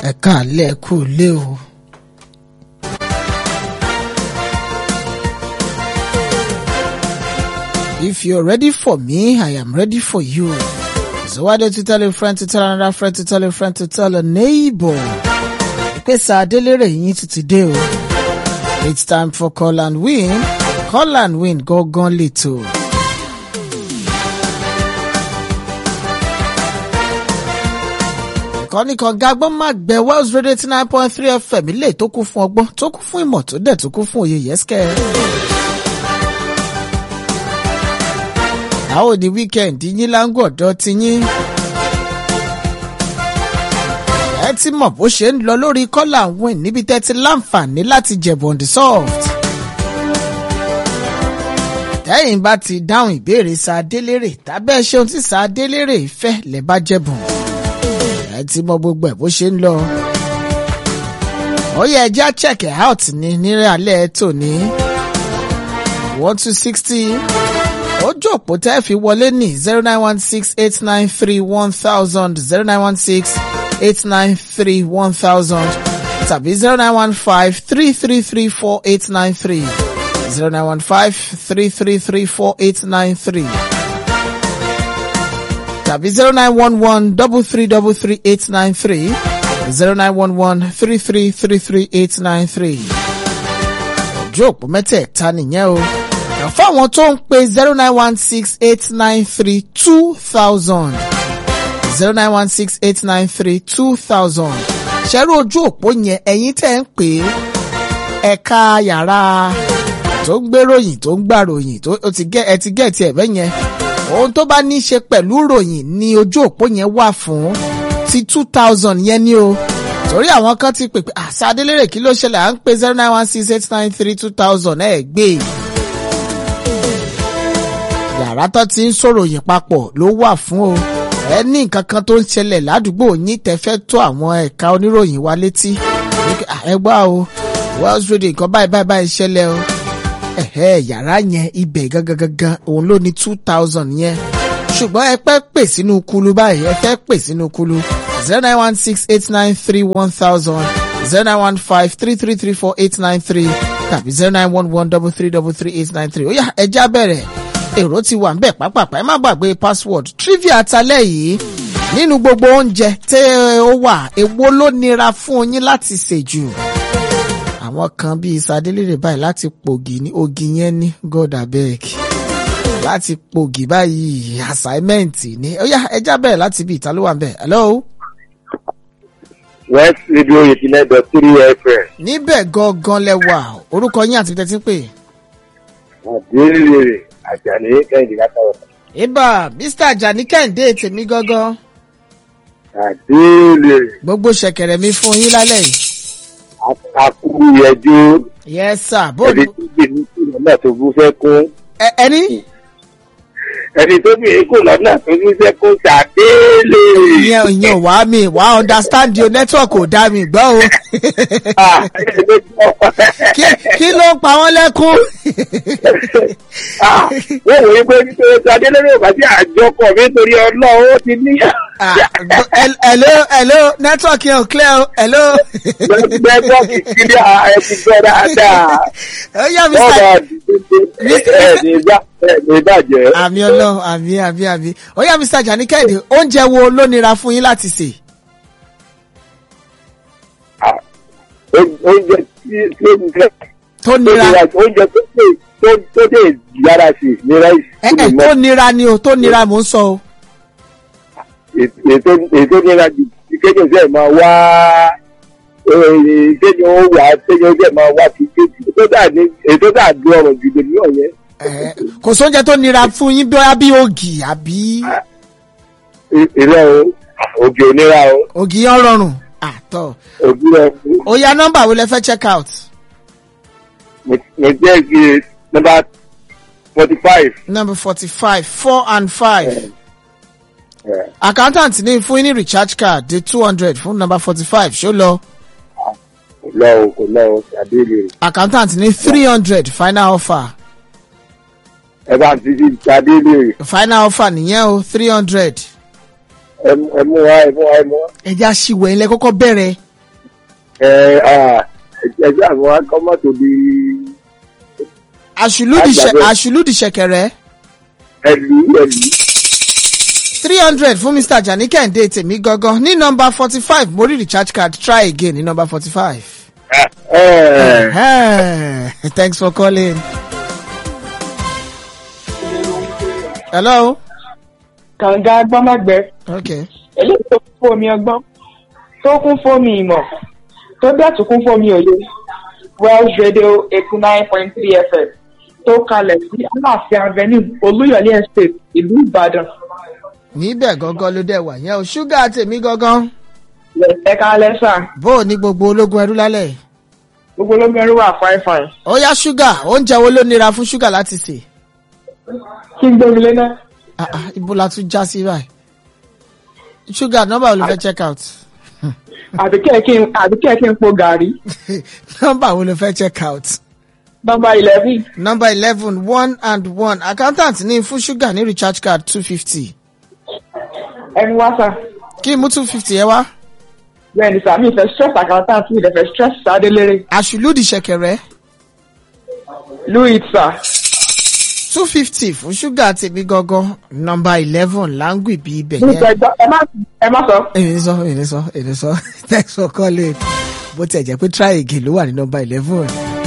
ẹ káàlẹ́ kú lé o. If you're ready for me, I am ready for you. So why don't you tell a friend to tell another friend to tell a friend to tell a neighbor? Ìpèsè Adélérè yín ti ti dé o. It's time for call and win. Call and win gangan lètò. ìkànnì kan gagbọ́n máa gbẹ Wells Radio eighty nine point three FM ilé tó kún fún ọgbọ́n tó kún fún ìmọ̀ tó dẹ̀ tó kún fún òye yẹ́sìkẹ́. àwọn òní wíkẹ́ǹdì yín láńgọ̀ ọ̀dọ́ ti yín. ẹ ti mọ̀ bó ṣe ń lọ lórí call and win níbi tẹ́ ti láǹfààní láti jẹ̀bọ̀n the soft. tẹ́yìn bá ti dáhùn ìbéèrè sa Adélérè tàbẹ́ ṣeun tí sa Adélérè fẹ́ lẹ́ bá jẹ̀bọ̀n ẹ ti mọ gbogbo ẹ bó ṣe ń lọ. ó yẹ ẹjẹ́ check it out ní nírẹ̀ alẹ́ tòní. one two sixty ojú òpó tẹ́ fi wọlé ní zero nine one six eight nine three one thousand zero nine one six eight nine three one thousand tàbí zero nine one five three three three four eight nine three zero nine one five three three three four eight nine three tàbí zero nine one one double three double three eight nine three zero nine one one three three three three eight nine three. ojú òpó mẹ́tẹ̀ẹ̀ta nìyẹn o. fáwọn tó ń pe zero nine one six eight nine three two thousand zero nine one six eight nine three two thousand. ṣẹ́rú ojú òpó yẹn ẹ̀yin tẹ́ ń pè é ẹ̀ka yàrá tó ń gbéròyìn tó ń gbàròyìn tó ẹ ti gẹ̀ẹ́tì ẹ̀ bẹ́ẹ̀ yẹn ohun tó bá ní í ṣe pẹ̀lú ròyìn ni ojú òpó yẹn wà fún ti two thousand yẹn ni o torí àwọn kan ti pè pé àṣà Adélérè kí ló ṣẹlẹ̀ à ń pè zero nine one six eight nine three two thousand ẹ̀ gbé yàrá tó ti ń sọ̀ròyìn papọ̀ ló wà fún o ẹ ní nǹkan kan tó ń ṣẹlẹ̀ ládùúgbò yín tẹ́fẹ́ tó àwọn ẹ̀ka oníròyìn wa létí ẹ gbọ́ o Wells Radio nǹkan báyìí báyìí báyìí ṣẹlẹ̀ o ẹ̀hẹ́ yàrá yẹn ibẹ̀ gangan gangan òun ló ní two thousand yẹn ṣùgbọ́n ẹ pẹ́ pè sínú kulu báyìí ẹ fẹ́ pè sínú kulu zero nine one six eight nine three one thousand zero nine one five three three three four eight nine three tàbí zero nine one one double three double three eight nine three ó yá ẹja bẹ̀rẹ̀ èrò ti wà ńbẹ̀ pápápá ẹ má gbàgbé password trivia talẹ́ yìí nínú gbogbo oúnjẹ tẹ́ ó wà èwo ló nira fún yín láti sè jù àwọn kan bíi sadélérè báyìí láti pògì ní ogi yẹn ní god abeg láti pògì báyìí assignment ní ó yá ẹja bẹ̀rẹ̀ láti bí ìta ló wà ń bẹ̀ hello. west radio eighty nine dot three fm. níbẹ̀ gangan lẹ wà orúkọ yín àti tẹ́tí pé. àdéhùn àjàní kẹ́hìndé látàwọn. ibà mr ajani kẹ́hìndé tèmi gangan. àdéhùn. gbogbo ṣẹ̀kẹ̀rẹ̀ mi fún yín lálẹ́ yìí akú yẹjú. yes sir ẹni bóòlù tó gbé ní kú lọ́nà tó bú fẹ́ kún. ẹ- ẹni ẹni tó gbé ní kú lọ́nà tó bú fẹ́ kún ṣàdéèlè. ìyẹn ìyẹn ò wá mi wá understand your network ò dá mi gbọ́ o Ah, ẹni tó gbọ́. kí kí ló ń pa wọ́n lẹ́kún. Ah, wọ́n wòye pé nítorí ṣàdéèlè ò bá sí àjọkọ̀ mi torí ọlọ́run ó ti níyà. Ah, hel- hello hello network yẹn ò clear o hello. nẹ́tíwọ́ọ̀kì kiri ẹ ti gbọ́ dáadáa. ó yá bọ́ọ̀dà mr ẹ̀ẹ́dì ìbàjẹ́. àmì ọlọ́run àmì àmì àmì ó yá mr jani kẹ́hìndé oúnjẹ wo ló nira fún yín láti sè. Ah, oúnjẹ tí tó ń jẹ tó tó nira nira oúnjẹ tó dé tó tó dé yára sí ní ráìsì ẹ ẹ tó nira ni o tó nira mò ń sọ o. ètò ètò nira jù tí kéde sẹ máa wá kéde ó wà kéde ó sẹ máa wá kí kéde ètò dà ní ètò dà dùn ọ̀rọ̀ jù lèmi ọ̀yẹ́ Ẹ, kò sóúnjẹ tó nira fún yín bí bí ògì àbí ìrẹ́ o ògì onira o ògì yẹn rọrùn àtọ. ògì rẹ ó yá nọ́mbà wo lẹ fẹ́ check out. mo jẹ́ kí nọ́mbà forty five. number forty five four and five. accountant ní fún yín ní recharge card di two hundred fún number forty five ṣó lọ. kò lọ o kò lọ o ṣàdéhùn accountant ní three hundred final offer. ẹ bá ti fi ṣàdéhùn final offer nìyẹn o three hundred. ẹ mú wa ẹ mú wa ẹ mú wa. ẹja ṣìwẹ̀ ilẹ̀ kọ́kọ́ bẹ̀rẹ̀ ẹ ẹjẹ àwọn akọ́mọ́tò di àṣùlùdì ṣẹ- Àgbàdo. àṣùlùdì ṣẹ̀kẹ̀rẹ̀ ẹlú ẹlú. three hundred fún mr ajani kẹ́hìndé tèmi gangan ní nọmba forty five mo rí recharge card try again ní nọmba forty five. thanks for calling. hello. kànga gbọ́mọ̀gbẹ́ okay. eléyìí tó kún fún omi ọgbọ́n tó kún fún omi ìmọ̀ tó bẹ́ẹ̀ tó kún fún omi òye wells radio eighty nine point three fm tó kalẹ̀ sí aláàfin avenue olúyọ̀lé estate ìlú ìbàdàn níbẹ̀ gangan ló dẹ̀ wà yẹn o ṣúgà tèmi gangan ẹ̀ka lẹ́sà bó o ní gbogbo ológun ẹrú lálẹ́ yìí. gbogbo olómẹ́rú wà fine fine ó yá ṣúgà oúnjẹ wo ló nira fún ṣúgà láti sè. kí n gbómi lé náà Ah, ah, ibo la tún já sí báyìí. ṣúgà nọ́mbà wo ló fẹ́ check out. àbí kẹ́ẹ̀kí àbí kẹ́ẹ̀kí ń po gàrí nọ́mbà wo ló fẹ́ check out. nọmba eleven nọ́mbà eleven one and one accountant ní fún ṣúgà ní recharge card two fifty. ẹni wá sà kí n mú two fifty ẹ wá. bẹ́ẹ̀ ni sàmì ìfẹ́ stress accountant mi ìdẹ̀fẹ́ stress sadélérè àṣùlùdì ṣẹ̀kẹ̀rẹ̀ louis sà two fifty fún ṣúgà tèmi gangan nọ́mbà eleven láǹgì bí ibẹ̀ ní yẹn. ìfẹ́ ẹ má ẹ má sọ. èmi sọ èmi sọ èmi sọ thanks for calling bó tiẹ̀ jẹ́ pé try again ló wà ní nọ́mbà eleven.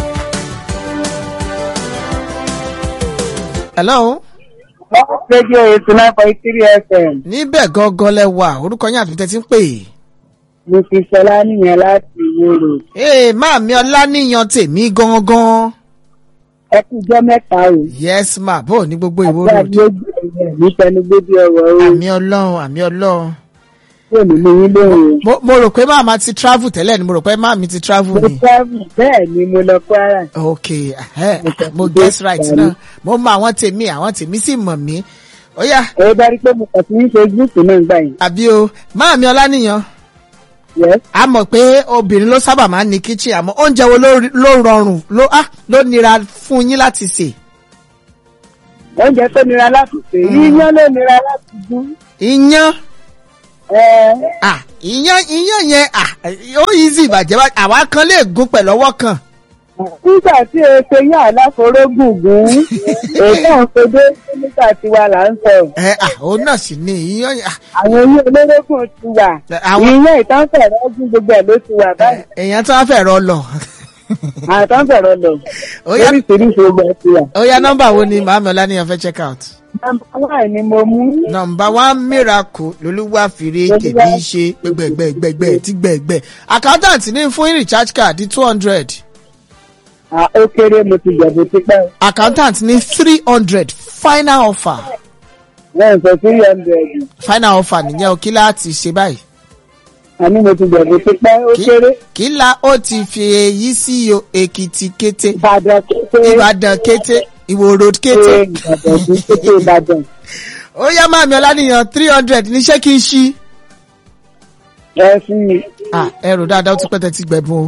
hello rédíò eighty nine point three fm níbẹ̀ gangan lẹ wà orúkọ yín àti tẹ́tí ń pè é. mo fi sọlá nìyẹn láti ìwòrò ee máàmí ọláníyan tèmi gangan. ẹ kú jọ mẹ́ta o yes ma bó o ní gbogbo ìwó àti road. àdúgbò ìgbẹ́ ní tẹnugbó bí ọ̀rọ̀ o àmì ọlọ́run àmì ọlọ́run. kò ní lè yín lóhùn mo mo rò pé máàmá ti travel tẹ́lẹ̀ ni mo rò pé máàmí ti travel mo ni. travel bẹ́ẹ̀ ni mo lọ kwara ok eh, mo guess right náà mo mọ àwọn tèmi àwọn tèmi sì mọ̀ mí. ó yá ẹ bá rí pé mo kàn sí ní facebook náà gbà yín àbí o máàmí ọláníyan yes a mọ̀ pé obìnrin ló sábà máa ń ní kitchen àmọ́ oúnjẹ wo ló ló rọrùn ló ah ló nira fún yín láti sè. oúnjẹ tó nira láti sè yíyan ló nira láti dún iyán ẹ ah iyán iyán yẹn ah ó easy ìbàjẹ́ bá àwa kan lè gún pẹ̀lú ọwọ́ kan. nígbà tí o ṣe yán aláforógùn gún ètò òṣèdè nígbà tí wà là ń sọ ẹ ah òun náà sì ni iyán yẹn ah àwọn eyín olórógùn ti wà àwọn- ìyẹn ìtànfẹ̀rẹ̀ ọdún gbogbo ẹ̀ ló ti wà báyìí èèyàn tí wọ́n fẹ́ rọ lọ. àtànfẹ̀rẹ̀ lọ ó yá oríṣiríṣi gbogbo ẹ̀ ti wà. ó yá nọ́mbà wo ni màámi ọláníyan fẹ́ check out. nọ́mbà wà ní mo mú nọmba one miracle lolúwa fìrí tèmi ṣe gbẹgbẹgbẹgbẹ tí gbẹgbẹ accountant ní fún recharge card two hundred à, ó kéré mo ti jẹ̀bù tipẹ́ accountant ní three hundred final offer wọ́n sọ three hundred final offer nìyẹn o kí láti ṣe báyìí àní mo ti jẹ̀bù tipẹ́ ó Kí- kéré kí la ó ti fi èyí sí o èkìtì kété ìbàdàn kété ìbàdàn kété ìwò road ṣe kété ìbàdàn sí kété ìbàdàn ó yá màmí ọláníyan three hundred níṣẹ́ kí n ṣí ẹ fún mi. ah ẹrù dáadáa ó ti pẹ́ tẹ́ ti gbẹ̀bùn o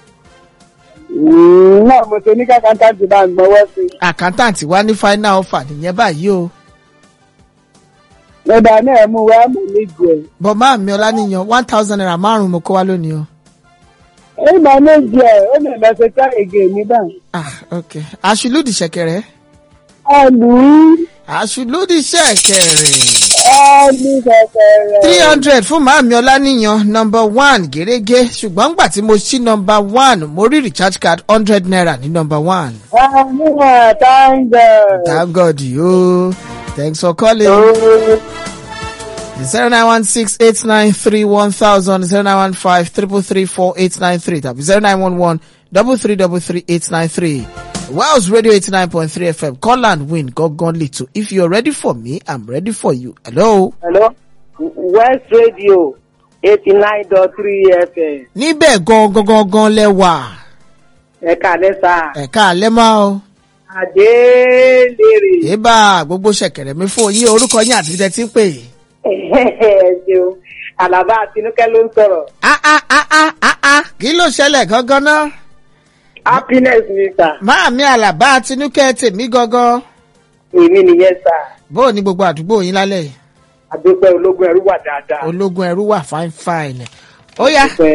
Mm, náà mo ṣe ní kákàntà ti bá ń gbọ́wọ́ sí i. accountant wá ní final offer nìyẹn báyìí o. lọ́dà náà mú wa mọ̀ méjì ẹ̀. bọ̀ máa mi ọláníyan one thousand naira márùn-ún mo kó wá lónìí o. ó mọ̀ méjì ẹ̀ ó lè lọ ṣe káyege mi báyìí. ah ok aṣùlùdì ṣẹ̀kẹ̀rẹ̀ ẹlù aṣùlùdì ṣẹ̀kẹ̀rẹ̀ ẹlù kẹ̀kẹ́rẹ́. three hundred fún màámi ọláníyan number one gẹ́gẹ́ ṣùgbọ́n gbà tí mo ṣí number one mo rí recharge card hundred naira ní number one. ẹlù àtàǹgà. thank god yo thanks for calling. zero nine one six eight nine three one thousand zero nine one five triple three four eight nine three tàbí zero nine one one double three double three eight nine three. Wells Radio eighty nine point three FM call and win gangan little if you're ready for me I'm ready for you hello. hello west radio eighty nine dot three fm níbẹ̀ gangan gangan lẹ́wà ẹ̀ka lẹ́sà ẹ̀ka alẹ́ máa o. àdélérè. Ébà gbogbo ṣẹ̀kẹ̀rẹ̀ mi fún yín orúkọ yín àti títẹ̀ tí ń pè. ẹ ṣeun àlàbà àtinúkẹ́ ló ń sọ̀rọ̀ Ah ah ah ah ah ah kí ló ṣẹlẹ̀ gangan náà? happiness mi sà Máàmí Àlàbá Tinúkẹ́ tèmi gangan. èmi nìyẹn sà Bó o ní gbogbo àdúgbò yín lálẹ́ yìí? àdúpẹ́ ológun ẹrú wà dáadáa. Ológun ẹrú wà fine fine. Ó yá Àdúpẹ́.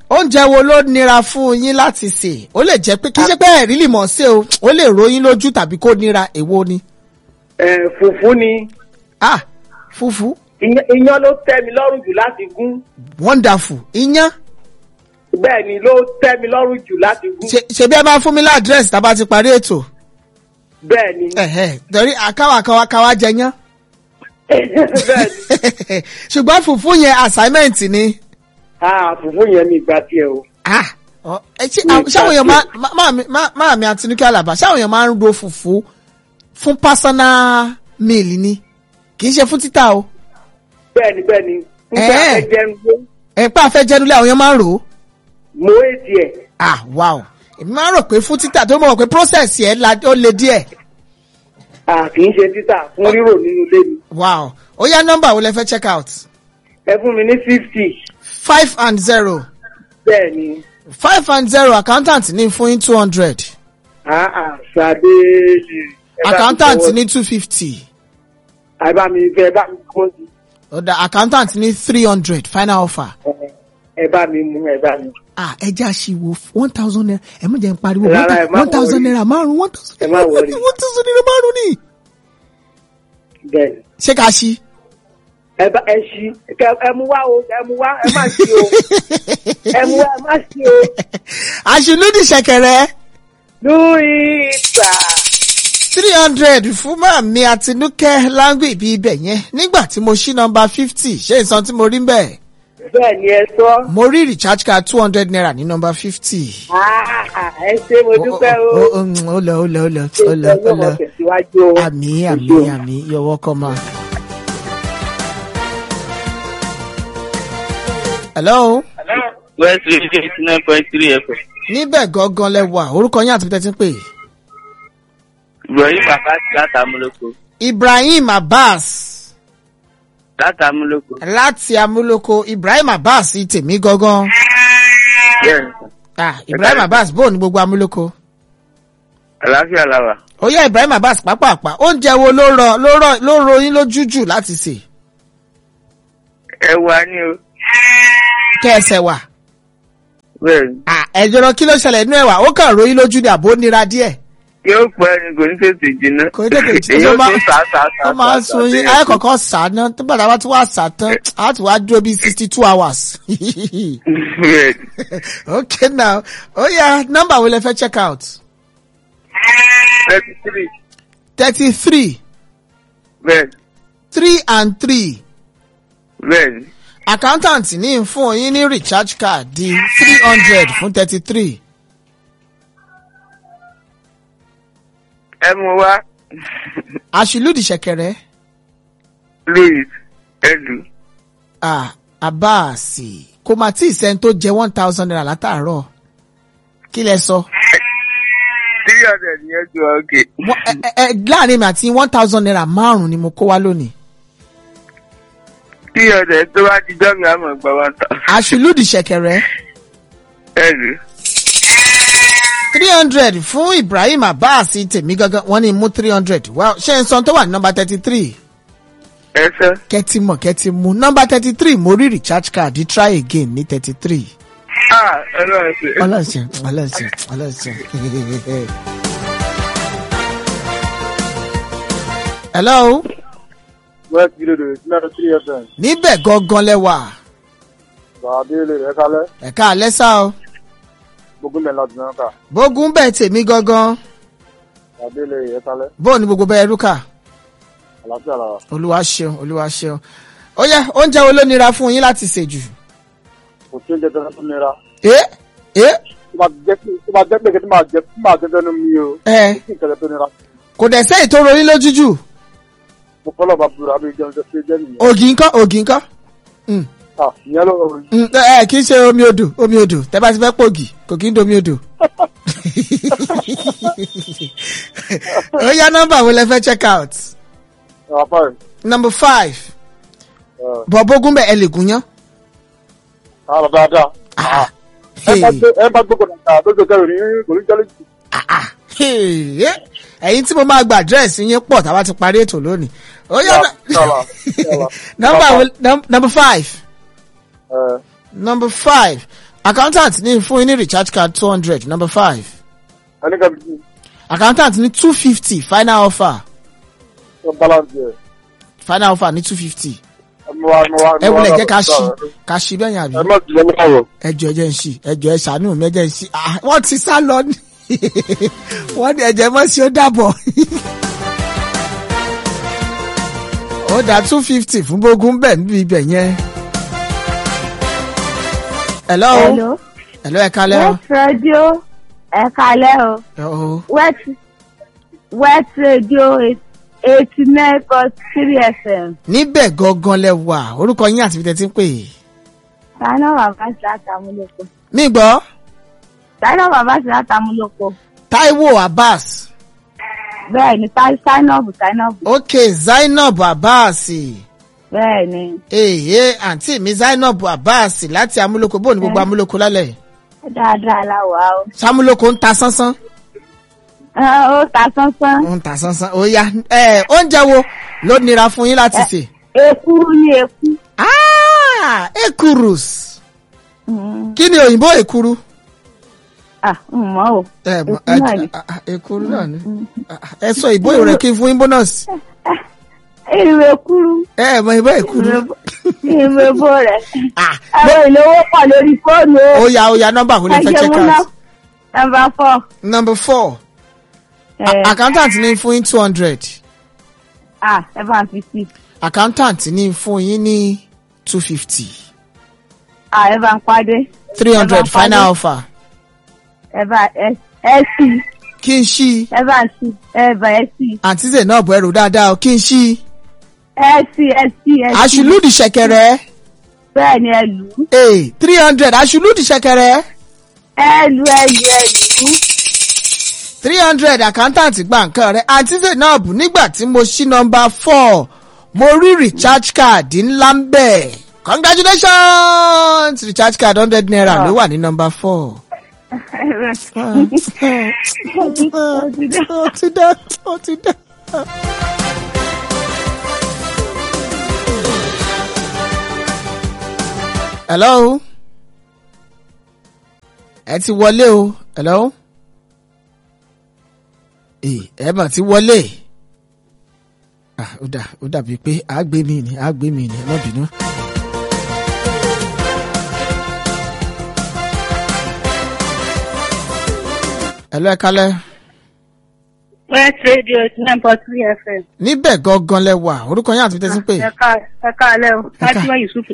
oúnjẹ wo ló nira fún yín láti sè ó lè jẹ́ pé kì í ṣe pé ẹ̀rí lè mọ̀ sí o ó lè ròyìn lójú tàbí kó nira èwo ni. ẹ fùfú ni ah fùfú iyán iyán ló tẹ́ mi lọ́rùn jù láti gún wonderful iyán bẹ́ẹ̀ ni ló tẹ́ mi lọ́rùn jù láti gún ṣe ṣe bí ẹ máa fún mi ládírẹ́sì tá a bá ti parí ètò bẹ́ẹ̀ ni ẹ̀hẹ́, torí àkáwà káwà káwà jẹyán bẹ́ẹ̀ ni ṣùgbọ́n fùfú yẹn assignment ni. ah fùfú yẹn mi ìgbà tiẹ̀ o. Ah, ọ- ẹ ṣé Mi àwọn- ṣáwọn èèyàn máa gbàgbé. má- máa mi- má- máa mi àtinúkẹ́ àlàbà ṣáwọn èèyàn máa ń ro fùfú fún personal meal ni kì í ṣe fún títà o bẹ́ẹ̀ ni bẹ́ẹ̀ ni nígbà Eh. ẹ jẹun ló ẹ̀pá afẹ́ jẹnulẹ̀ àwọn èèyàn máa ń rò ó mo èdè ẹ̀ ah wow èmi máa ń rò pé fún títà tó mọ̀ pé process yẹn la- ó le díẹ̀ ah kì í ṣe títà fún rírò nínú ilé mi wow ó yá nọ́mbà wo lẹ fẹ́ check out ẹ fún mi ní fifty five and zero bẹ́ẹ̀ ni five and zero accountant ní fún yín two hundred ah ah ṣàdé ni. ẹ bá mi accountant fọwọ́- ní two fifty ẹ bá mi fẹ́ ẹ bá mi kọ́ sí ọ̀dà accountant ní three hundred final offer. ẹ- ẹ bá mi mú ẹ bá mi. ah ẹja ṣìwò one thousand naira ẹ má jẹ́ n pariwo Rárá, ẹ má one thousand worry. naira márùn one thousand Ẹ má naira worry. one thousand naira márùn ni. bẹ́ẹ̀ ni. ṣé ká ṣí. ẹ bá ẹ ṣí kẹ ẹ mú wá o ẹ mú wá ẹ má ṣí o ẹ mú wá ẹ má ṣí o. àṣìlódì ṣẹ̀kẹ̀rẹ̀ lórí ìgbà. three hundred fún màmí àtinúkẹ́ láńgbì ibi ibẹ̀ yẹn nígbà tí mo ṣí nọ́mbà fifty ṣé ìsan tí mo rí bẹ́ẹ̀ bẹ́ẹ̀ ni ẹ sọ. mo rí recharge card two hundred naira ní nọ́mbà fifty. Ah, ẹ ṣé mo dúpẹ́ o. ó lọ ó lọ ó lọ ṣe ó lọ ó ìtọ́jú ọmọ lọ tẹ̀síwájú o. àmì Ẹ àmì ṣé o. àmì you're welcome ma. hello. west radio eighty nine point three fm níbẹ̀ gangan lẹ wà orúkọ yín àti tẹ́tí ń pè. ibrahim abbas látàmúlòkó ibrahim abbas látàmúlòkó láti amúlòkó ibrahim abbas tèmi gangan. yes ah ibrahim abbas bóò ní gbogbo amúlòkó. àlàáfíà làwà ó yá ibrahim abbas pápápá oúnjẹ wo ló rọ ló rọ ló ro yín lójú jù láti sè. ẹ wà ní o kẹsẹ̀ wà. bẹ́ẹ̀ ni ah ẹ̀jọ̀rọ̀ kí ló ṣẹlẹ̀ nínú ẹ̀wà ó kàn ro yín lójú ni àbó nira díẹ̀. yóò pẹ́ ni kò ní tètè jiná kò ní tètè jí èyí ó ó máa tún sá sá sá ó máa ń sun yín ayé kọ̀ọ̀kan sá ná tó bàtà bá ti wá sá tán á ti wá dúró bíi sixty two hours. bẹ́ẹ̀ ni okay now ó yá nọ́mbà wo lẹ fẹ́ check out. thirty three thirty three bẹ́ẹ̀ ni three and three bẹ́ẹ̀ ni accountant ní fún yín ní recharge card di three hundred fún thirty three. ẹ mú wá àṣìlódì ṣẹ̀kẹ̀rẹ̀ louis ẹlù ah abáàsì kò mà tí ì sẹ́ni tó jẹ one thousand naira látàárọ̀ kí lẹ sọ. three hundred yẹn ju ọkẹ Wọ́n- ẹ- ẹ- ẹ, láàrin mi àti one thousand naira márùn-ún ni mo kó wá lónìí. three hundred tó bá ti jọ́ mi àmọ̀ gba one thousand àṣìlódì ṣẹ̀kẹ̀rẹ̀ ẹlù three hundred fún ibrahim abbas tèmi gangan wọ́n ní mú three hundred well ṣé n sọ tó wà ní nọ́mbà thirty three ẹ sọ kẹ́tì mọ̀ kẹ́tì mú nọ́mbà thirty three mo rí recharge card try again ní thirty three. ah ọlọ́run ṣe ọlọ́sìn ọlọ́sìn ọlọ́sìn. hello west video eighty nine three fm níbẹ̀ gangan lẹ́wà bàbá ilé rẹ̀ kálẹ̀ ẹ̀ka àlẹ́sà o gbogbo mẹ́rin láti náà kà bógun bẹ́ẹ̀ tèmi gangan bàbá ilé rẹ̀ kálẹ̀ bóò ní gbogbo bẹ́ẹ̀ rúkà àlàáfíà làwà. olúwa ṣeun olúwa ṣeun ó yẹ oúnjẹ wo ló nira fún yín láti ṣe jù. kò tí ń jẹ tẹ́lẹ̀ tó nira ẹ ẹ tó bá jẹ́ pé tó bá jẹ́ pé kí tí máa jẹ tí máa jẹ tẹ́nu mi o ẹ kí n tẹ́lẹ̀ tó nira kò dẹ̀ sẹ́yìn tó rorí lójú jù mo kọ́ lọ́ba búra àbí jẹun jẹ pé jẹ́ nìyẹn ògì ńkọ́ ògì ńkọ́ Mm, ah ìyẹn ló rọrùn mm, ẹ kì í ṣe omi odò omi odò tẹ bá ti fẹ́ pògì kò kí ń domi odò. ó yá nọ́mbà wo lẹ fẹ́ check out ẹ̀ apá rẹ̀ number five ẹ̀ bọ̀bógún bẹ̀ ẹ lè gún yán. àrà dáadáa Ah, ẹ bá hey, gbé ẹ bá gbé kọ̀dà lójú kẹrin ní kò ní jẹ́ lójú. ah, ah, hey, eh, ẹ̀yin tí mo máa gba àdírẹ́sì yín pọ̀ táwa ti parí ètò lónìí. ó yá Yàrá, yàrá, yàrá. nọ́mbà wo num- number five ẹ̀ number five accountant ní fún yín ní recharge card two hundred number five ẹni kan bí accountant ní two fifty final offer wọn balance yẹ final offer ní two fifty ẹmu wa ẹmu wa ẹ wulẹ̀ jẹ́ ká ṣí ká ṣí bẹ́yìn àbí ẹ má jẹ́ mi káwọ̀ ẹjọ́ ẹjẹ́ ń ṣí ẹjọ́ ẹ ṣàánú mi ẹjẹ́ ń ṣí Ah, wọ́n ti sá lọ ní wọ́n ní ẹ̀jẹ̀ mọ́ sí ó dàbọ̀ ó dá two fifty fún bógún bẹ́ẹ̀ níbi ibẹ̀ yẹn. hello Hello. hello ẹ kalẹ́ o. West Radio ẹ kalẹ́ o. Hello. West West Radio eighty nine point three FM. níbẹ̀ gangan lẹ wà orúkọ yín àti ibi tẹ́ ti ń pè é. Sáínà bàbá sí látàmúlòpọ̀. mi gbọ́ Sáínà bàbá sí látàmúlòpọ̀. taiwo abbas Bẹ́ẹ̀ ni Sáínàbù Sáínàbù. ok zainab abbas Bẹ́ẹ̀ ni. èyí àǹtí mi zainab abbas láti amúlòkó bóun ní gbogbo amúlòkó lálẹ́ Dáadáa la wà o. samúlòkó ń ta sánsán Ẹ, Ó ta sánsán. ń ta sánsán ó yá ẹ oúnjẹ wo ló nira fún yín láti sè. Èkuru ni èkú. Ah, ekurus Mm. kí ni òyìnbó ekuru. Ah, n mọ̀ o. ẹ mọ Èkú náà ni. ẹ ah, ekuru náà ni Ah, ah, ẹ sọ ìbò rẹ kí n fún yín bónọ́ọ̀sì Ìrù èkuru. ẹ mọ ìbò ekuru. Ìrù èbó rẹ̀. Ah, Ẹ̀rọ ìlówó pọ̀ lórí fóònù o. ó yá ó yá nọ́mbà kò lè fẹ́ check out. Number four. number four Ẹ, accountant ní fún yín two hundred ah, ẹ bá ń fi sí. accountant ní fún yín ní two fifty Ah, ẹ bá ń pàdé. three Ẹ hundred bá ń pàdé. final offer Ẹ bá ẹ ẹ sí. kí n ṣí Ẹ bá ń sí. Ẹ bá ẹ sí. àǹtí zainab ẹrù dáadáa o kí n ṣí Ẹ sí ẹ sí ẹ sí. àṣùlùdì ṣẹ̀kẹ̀rẹ̀ Bẹ́ẹ̀ ni ẹ lù ú. ee three hundred àṣùlùdì ṣẹ̀kẹ̀rẹ̀ Ẹ lù ẹ lù ẹ lù ú. three hundred accountant gba nǹkan rẹ̀ àǹtí zainab nígbà tí mo ṣí nọ́mbà four mo rí recharge card ńlá ń bẹ̀ congratulations recharge card hundred naira ló wà ní nọ́mbà four. ó ti dá ó ti dá. hello ẹ ti wọlé o hello ee ẹ mà ti wọlé ah ó dà ó dàbí pé àgbé mi ni àgbé mi ni ẹ má bínú. hello ẹ kálẹ́. West Radio eighty nine point three FM. níbẹ̀ gangan lẹ wà orúkọ yín àti tẹ́sí pé Ẹ ká ẹ ká alẹ́ o. ká. Fatima Yusuf